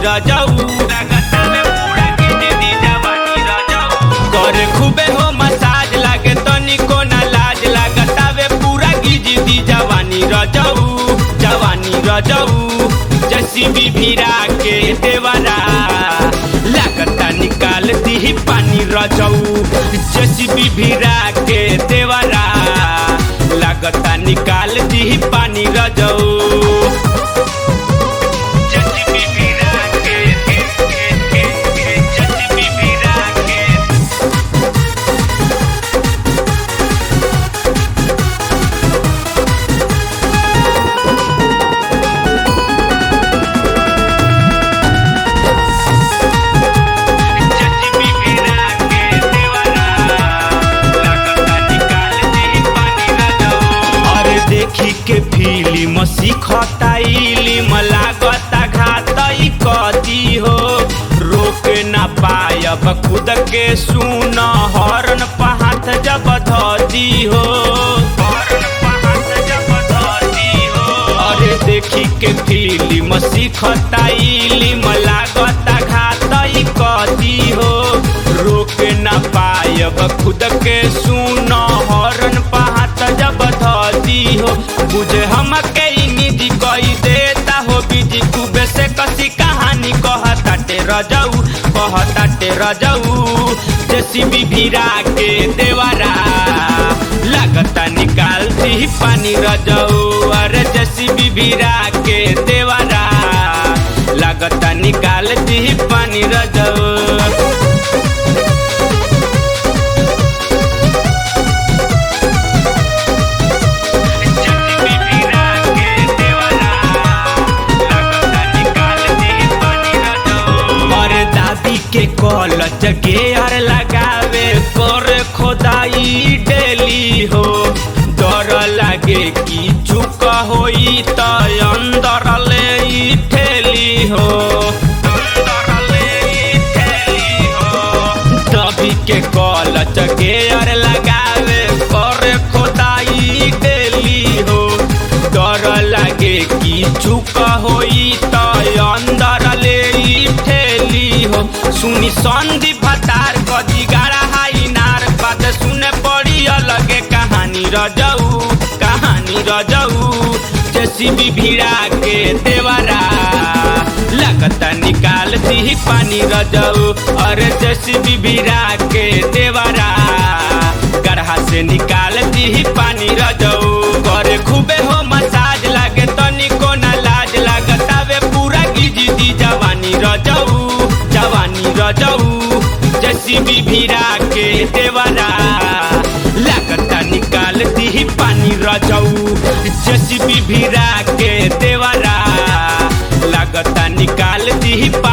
रजऊ करे खूबे हो मसाज लागे तनिको ना लाज लागतावे पूरा गिज दी जवानी रजऊ जवानी रजऊ जसी भी भिरा के देवरा लागता निकाल दी पानी रजऊ जसी भी भिरा के देवरा लागता निकाल दी पानी रजऊ जसी भी भिरा के जसी भी भिरा के अरे देखी के फिल्म सीखता इलिम लागता घातई कदी हो रोक ना पायब खुद के सुन हरन पहात जब धदी हो हरन पहात जब धदी हो अरे देखी के फिल्म सीखता इलिम लागता घातई कदी हो रोक ना पायब खुद के सुन हरन पहात जब धदी हो बुझे हम के निधि कही देता हो बीजी खूबे से कसी कहानी कहताटे रजऊ कहताटे रजऊ जेसीबी भिरा के देवरा लगता निकालती पानी रजऊ अरे जेसीबी भिरा के देवरा लगता निकालती पानी रजऊ और दादी के कॉलच गेयर लगावे कर खोदाई डेली हो डर लागे कि चुक होई त अंदर ले ई ठेली हो अंदर ले ई ठेली हो दबी के कॉलच गेयर लगावे कर खोदाई डेली हो डर लागे कि चुक होई त अंदर ले ई ठेली हो सुनी संधि भतार कदी गाड़ा हाई नार बात सुने पड़ी अलगे कहानी रजऊ कहानी रजऊ जेसीबी भिड़ा के देवरा लगता निकाल दी पानी रजऊ अरे जेसीबी भिड़ा के देवरा गढ़ा से निकाल दी पानी रजऊ करे खूबे हो मसाज लागे तनिको ना लाज लागतावे पूरा गिज दी जवानी रजऊ जवानी रजऊ जेसीबी भिड़ा के देवरा लागता निकाल दी पानी रजऊ जेसीबी भिड़ा के देवरा लागता निकाल दी पानी